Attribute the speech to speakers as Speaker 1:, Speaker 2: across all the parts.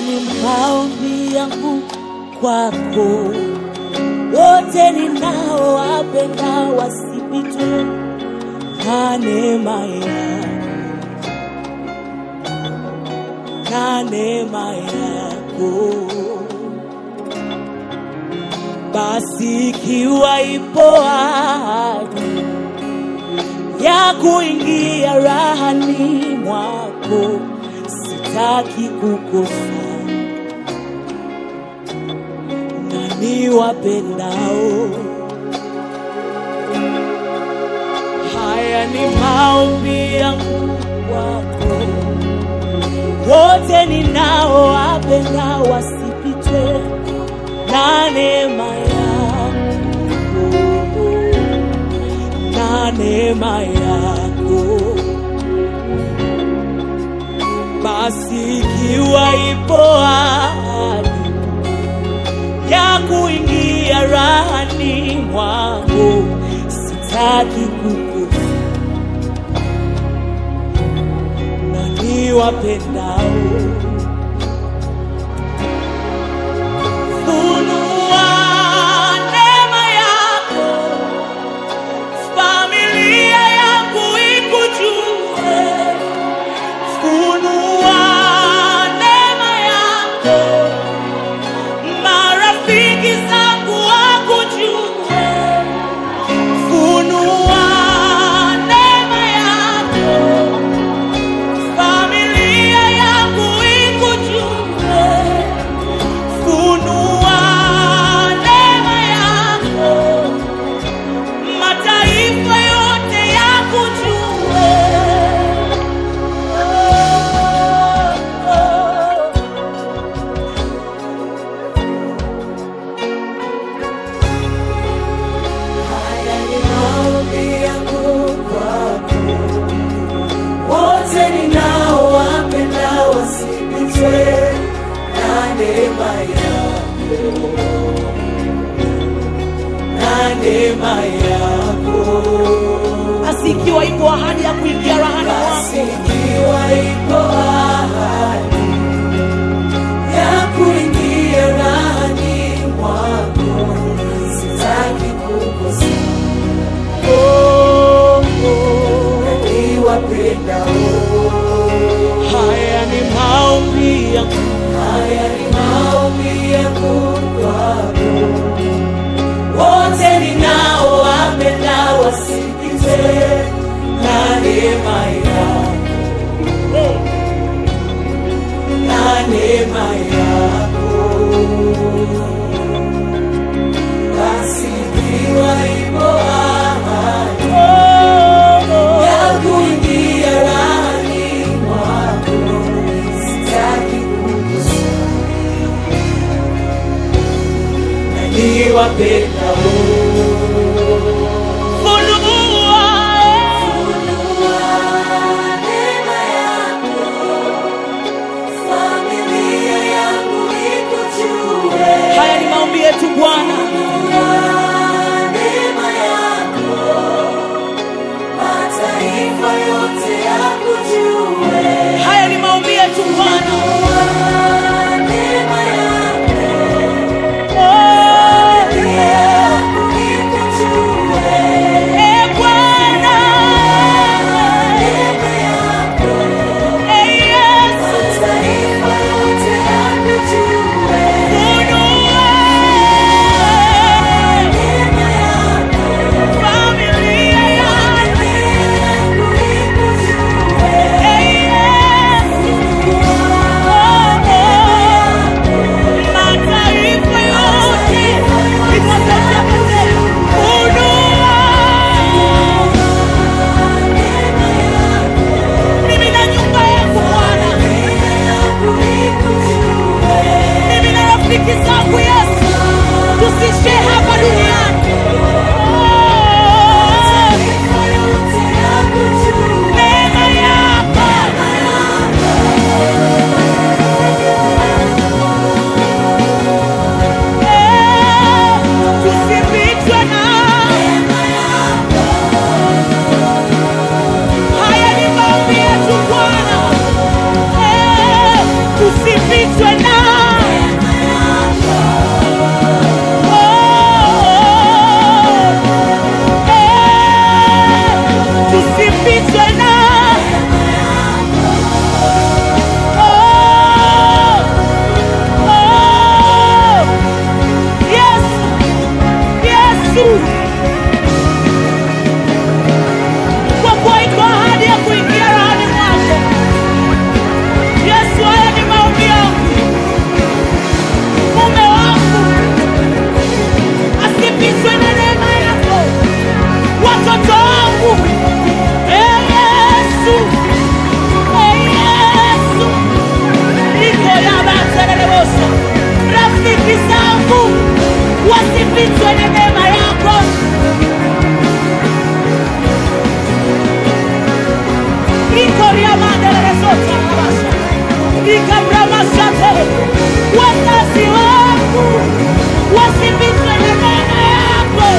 Speaker 1: ni maombi yangu kwako, wote ninaowapenda wasipitwe na neema yako, na neema yako. Basi ikiwa ipo ahadi ya kuingia rahani mwako, sitaki kukosa na niwapendao. Haya ni maombi yangu kwako, wote ninaowapenda wasipitwe na neema yako, na neema yako. Basi ikiwa ipo ahadi ya kuingia rahani mwangu, sitaki kukufa na niwapendao. Funua neema yako, familia yangu ikujue. Funua neema yako, marafiki zangu wakujue. Funua neema yako, familia yangu ikujue. Funua neema yako, mataifa yote yakujue. Oh, oh.
Speaker 2: Haya ni maombi yangu kwako, wote ninaowapenda wasipitwe na neema yako, na neema yako.
Speaker 1: Basi ikiwa ipo ahadi ya kuingia rahani
Speaker 2: Basi
Speaker 1: mwako,
Speaker 2: ikiwa ipo ahadi ya kuingia ndani mwako, sitaki kukosa
Speaker 1: oh, oh.
Speaker 2: niwapendao.
Speaker 1: haya ni maombi yangu
Speaker 2: Haya ni maombi yangu kwako, wote ninaowapenda wasipitwe na neema yako, na neema yako. Basi ikiwa ipo ahadi ya kuingia ndani mwako, sitaki kukosa na niwapendao.
Speaker 1: funua
Speaker 2: Neema yako, familia yangu ikujue.
Speaker 1: haya ni maombi yetu bwana
Speaker 2: Neema yako, mataifa yote yakujue.
Speaker 1: haya ni maombi yetu bwana
Speaker 2: Neema yako,
Speaker 1: oh,
Speaker 2: familia
Speaker 1: wazazi wangu wasipitwe na neema yako.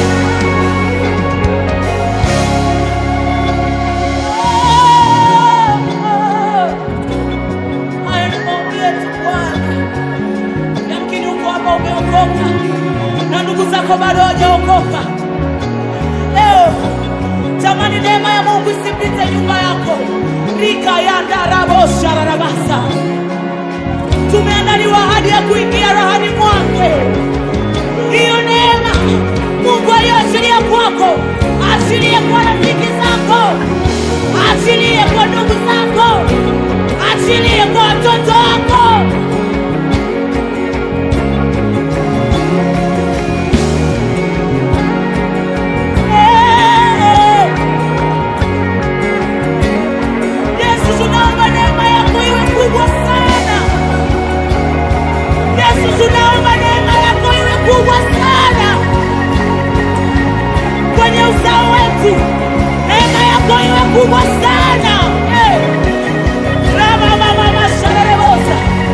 Speaker 1: Haya ni maombi yetu Bwana. Yamkini uko hapa umeokoka na ndugu zako bado hawajaokoka. Leo tamani neema ya Mungu isipite nyumba yako. rika ya ndarabosha rarabasa tumeandaliwa hadi ya kuingia rahani mwake. Hiyo neema Mungu aliyoachilia kwako, achilie kwa rafiki zako, achilie kwa ndugu zako, achilie kwa watoto wako. Eh. Yesu, tunaomba neema yako iwe kubwa sana. Yesu, tunaomba neema yako iwe kubwa sana kwenye uzao wetu, neema yako iwe kubwa sana Eh. Rama mama masharebosa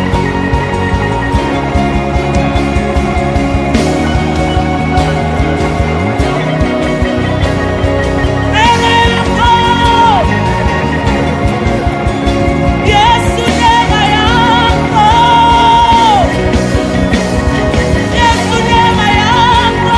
Speaker 1: neema yako Yesu, neema yako Yesu, neema yako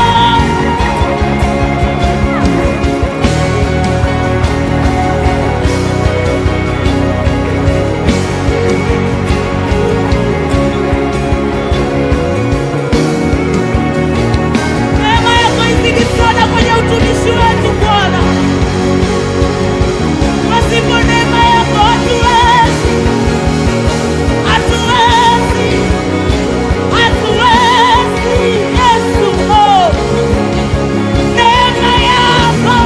Speaker 1: neema yako izidi sana kwenye utumishi wetu Bwana. Pasipo neema yako hatuwezi, hatuwezi, hatuwezi. Yesu, oh, neema yako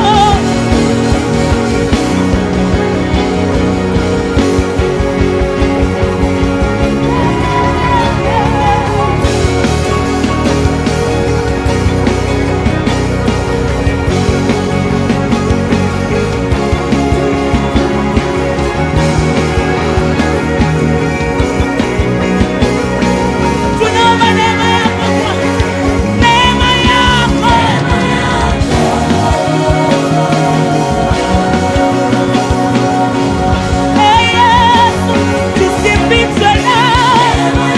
Speaker 1: tunaomba neema yako Bwana, neema yako Ee Yesu, tusipitwe nawe.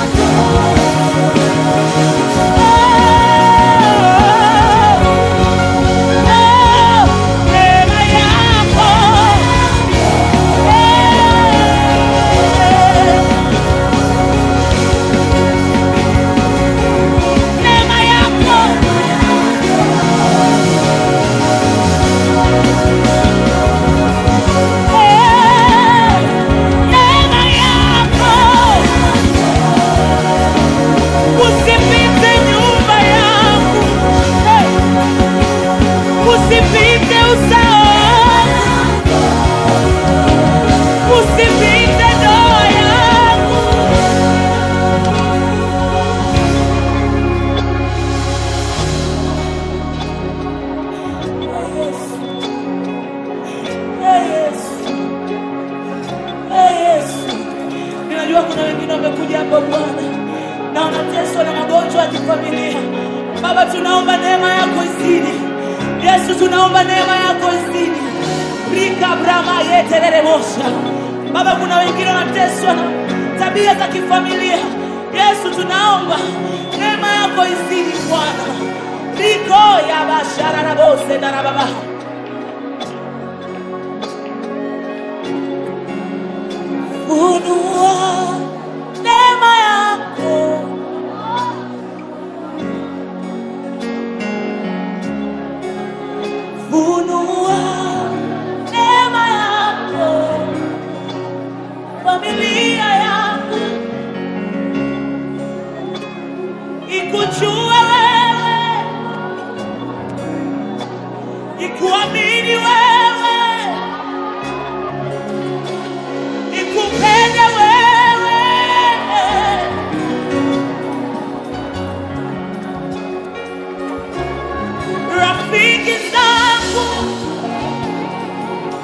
Speaker 1: Oh, oh, neema yako. Eh, neema yako. Eh, neema yako. Usipite nyumba yangu. Eh, Usipite uzao wangu. Usipite ndoa yangu. Ee Yesu. Ee Yesu. Ninajua kuna wengine wamekuja hapa Bwana na wanateswa na magonjwa ya kifamilia. Baba, tunaomba neema yako izidi. Yesu, tunaomba neema yako izidi. Rika brama yeterere mosha. Baba, kuna wengine wanateswa na tabia za kifamilia. Yesu, tunaomba neema yako izidi Bwana. Riko ya bashara na bose na baba. Funua neema yako funua neema yako familia yangu ikujue wewe ikuamini wewe ikupende wewe rafiki zangu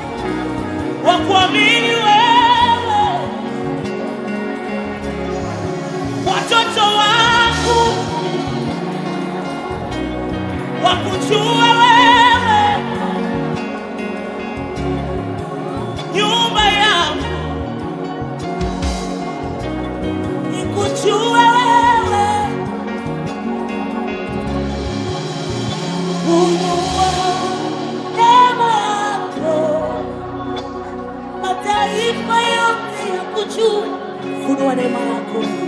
Speaker 1: wakuamini wewe nikujue. Funua neema yako